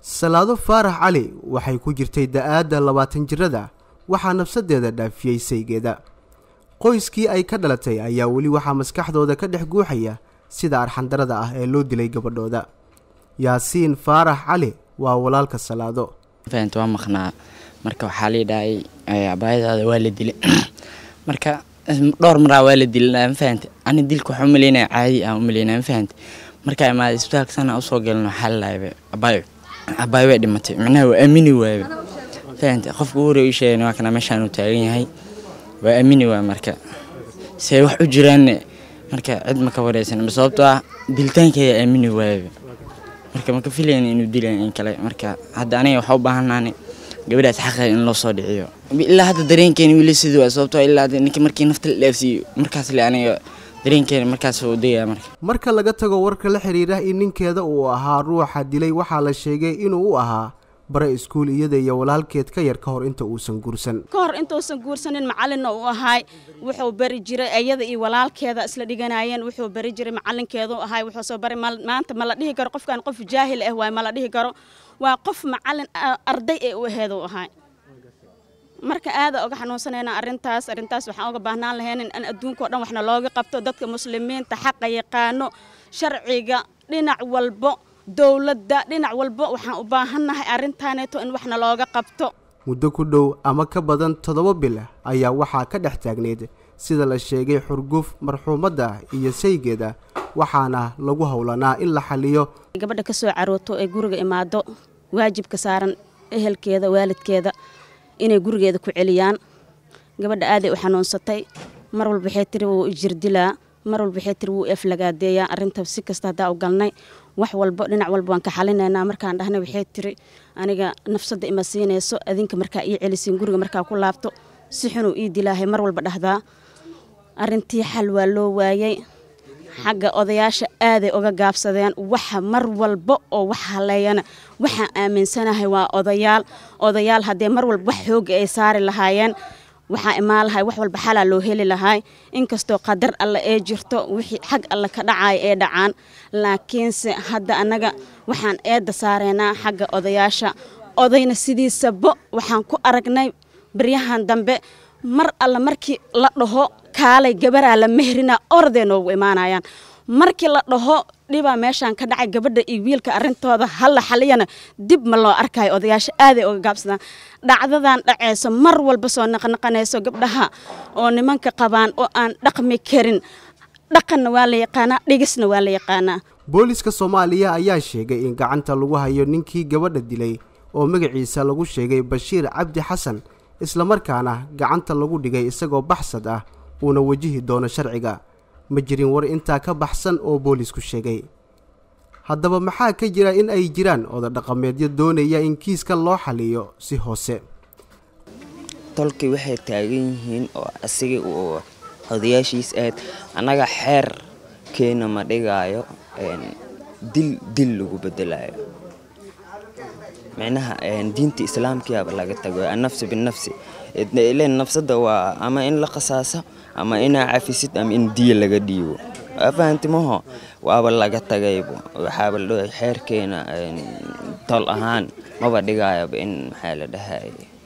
salaado faarax cali waxay ku jirtay da-aadda labaatan jirada waxaa nafsadeeda dhaafiyey saygeeda qoyskii ay ka dhalatay ayaa weli waxaa maskaxdooda ka dhex guuxaya sida arxandarada ah ee loo dilay gabadhooda yaasiin faarax cali waa walaalka salaado fahant waa maqnaa marka waxaa lii dhahay abaayadaada waa la dilay marka dhowr maraa waa la dilay mafahante ani dilka waxaa umaleynaya caadi aan umaleynaya mafahante markaa imaada isbitaalka sana usoo gelin waxaa la dhahay abaayo abaayo way dhimatay micnaha waa aamini waaye fahante qofka ugu hore ii sheegay waa kana meeshaan uu taagan yahay waa aamini waay marka see wax u jiraanne marka cid ma ka wareysan sababtoo ah dilitaankeeda aamini waayaba marka maka filayn inuu dilayn in kale marka hadda aniga waxaa u baahannaani gabadhaas xaqeeda in loo soo dhiciyo ilaa hadda dareenkeeni wili sidii waa sababtoo ilaa ninka markii nafta la dhaafsiiyo markaas le aniga dareenkeeni markaas uu degaya marka marka laga tago warka la xiriira in ninkeeda uu ahaa ruuxa dilay waxaa la sheegay inuu u ahaa bare iskuul iyada iyo walaalkeed ka yar ka hor inta uusan guursan ka hor intuusan guursanin macalinna uu ahaay wuxuu bari jiray iyada iyo walaalkeeda isla dhiganayeen wuxuu bari jiray macalinkeedu ahaay wuxuu soo bari maanta ma la dhihi karo qofkan qof jaahil ah waay ma la dhihi karo waa qof macalin arday ee u aheed uu ahaay marka aada oga xanuunsanayna arrintaas arrintaas waxaan uga baahnaan lahayn in adduunka o dhan waxna looga qabto dadka muslimiinta xaqa yaqaano sharciga dhinac walbo dowladda dhinac walba waxaan u baahannahay arrintaaneeto in waxna looga qabto muddo ku dhow ama ka badan toddoba bil ayaa waxaa ka dhex taagneyd sida la sheegay xurguf marxuumadda iyo saygeeda waxaana lagu howlanaa in la xaliyo gabadha ka soo carooto ee guriga imaado waajibka saaran ehelkeeda waalidkeeda inay gurigeeda ku celiyaan gabadha aaday u xanuunsatay mar walba waxay tiri wuu ijirdilaa mar walba waxay tiri wuu eflagaadeeyaa arrinta si kasta haddaa u galnay wax walba dhinac walba waan ka xalinaynaa markaan dhahnay waxay tiri aniga nafsadda ima siinayso adinka markaa ii celisiin guriga markaa ku laabto si xunuu ii dilaahay mar walba dhahdaa arrintii xal waa loo waayey xagga odayaasha aaday uga gaabsadeen waxa mar walba oo wax haleeyana waxaan aaminsanahay waa odayaal odayaal haddee mar walba wax xooga ay saari lahaayeen waxaa imaan lahay wax walba xalaa loo heli lahay inkastoo qadar alle ee jirto wixii xag alle ka dhacaya ee dhacaan laakiinse hadda annaga waxaan eedda saareynaa xagga odayaasha odayna sidiisaba waxaan ku aragnay baryahan dambe mar alle markii la dhaho kaalay gabaraa la mehrina orday noogu imaanayaan markii la dhaho dhibaa meeshaan ka dhacay gabadha iyo wiilka arrintooda halla xaliyana dib ma loo arkayo odayaasha aaday uga gaabsadaan dhacdadan dhaceyso mar walba soo naqnaqanayso gabdhaha oo nimanka qabaan oo aan dhaqmi karin dhaqanna waa la yaqaanaa dhigisna waa la yaqaanaa booliska soomaaliya ayaa sheegay in gacanta lagu hayo ninkii gabadha dilay oo magaciisa lagu sheegay bashiir cabdi xasan islamarkaana gacanta lagu dhigay isagoo baxsad ah uuna wajihi doono sharciga ma jirin war intaa ka baxsan oo boolisku sheegay haddaba maxaa ka jira in ay jiraan oda dhaqameedyo doonaya in kiiskan loo xaliyo si hoose tolkii waxay taagan yihiin oo asiga uu odayaashiis ahayd annaga xeer keena ma dhigaayo dil dil lagu bedelayo micnaha diinta islaamkiaba laga tago annafsi binafsi ilen nafsada waa ama in la qasaaso ama inaa cafisid ama in diya laga dhiibo fahantimaho waaba laga tagaybo waxaaba la xeerkeena tol ahaan maba dhigayaba in maxaa la dhahay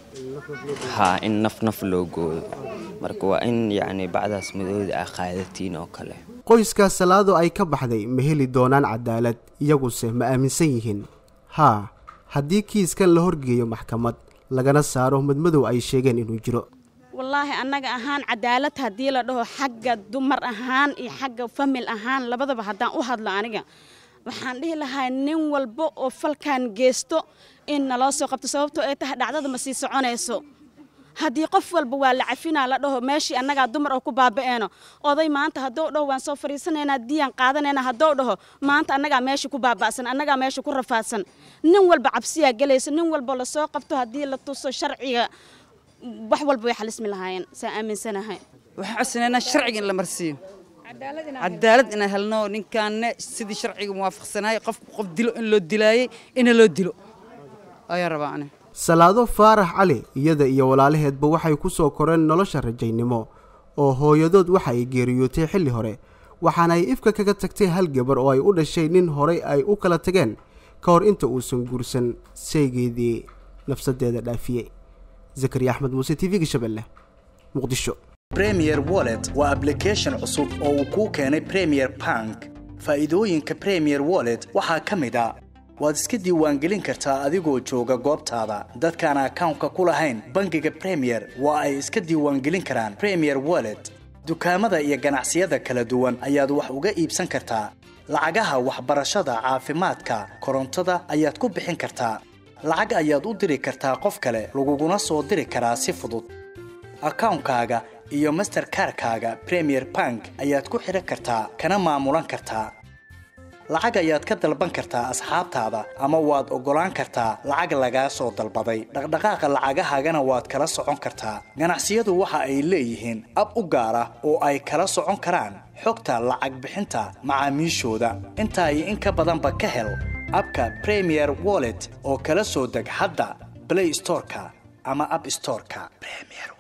ha in naf naf loo gooyo marka waa in yacni bacdaas madooda ah qaadatiin oo kale qoyska salaado ay ka baxday ma heli doonaan cadaalad iyaguse ma aaminsan yihiin haa haddii kiiskan la horgeeyo maxkamad lagana saaro madmadow ay sheegeen inuu jiro wallaahi annaga ahaan cadaalad haddii la dhaho xagga dumar ahaan iyo xagga famil ahaan labadaba haddaan u hadlo aniga waxaan dhihi lahaa nin walba oo falkan geysto in naloo soo qabto sababtoo ay tahay dhacdada ma sii soconayso haddii qof walba waa la cafinaa la dhaho meeshii annagaa dumar oo ku baaba'eeno oday maanta haddou dhaho waan soo fadhiisanaynaa diyaan qaadanayna haddou dhaho maanta annagaa meesha ku baaba'san annagaa meesha ku rafaadsan nin walba cabsiyaa gelayso nin walba lasoo qabto haddii la tuso sharciga wax walba way xalismi lahaayeen saa aaminsanahay waxaan codsanaynaa sharciga in la marsiiyo cadaalad inaan helno ninkaanne sidii sharciga muwaafaqsanaayay qof qof dilo in loo dilaayey ina loo dilo ayaan rabaa ani salaado faarax cali iyada iyo walaalaheedba waxay ku soo koreen nolosha rajaynimo oo hooyadood waxa ay geeriyootay xilli hore waxaana ay ifka kaga tagtay hal gabar oo ay u dhashay nin horay ay u kala tageen ka hor inta uusan guursan seegeedii nafsadeeda dhaafiyey zakariya axmed muuse t v-ga shabeelle muqdisho premier wallet waa ablication cusub oo uu kuu keenay premier bank faa'iidooyinka premier wallet waxaa ka mid a waad iska diiwaangelin kartaa adigoo jooga goobtaada dadkaan akawnka ku lahayn bangiga premier waa ay iska diiwaangelin karaan premier wallet dukaamada iyo ganacsiyada kala duwan ayaad wax uga iibsan kartaa lacagaha waxbarashada caafimaadka korontada ayaad ku bixin kartaa lacag ayaad u diri kartaa qof kale laguguna soo diri karaa si fudud akawnkaaga iyo masterkarkaaga premier bank ayaad ku xidhan kartaa kana maamulan kartaa lacag ayaad ka dalban kartaa asxaabtaada ama waad oggolaan kartaa lacag lagaa soo dalbaday dhaqdhaqaaqa lacagahaagana waad kala socon kartaa ganacsiyadu waxa ay leeyihiin ab u gaar ah oo ay kala socon karaan xogta lacag bixinta macaamiishooda intaa iyo in ka badanba ka hel abka premier wallet oo kala soo deg hadda blay storeka ama ab storeka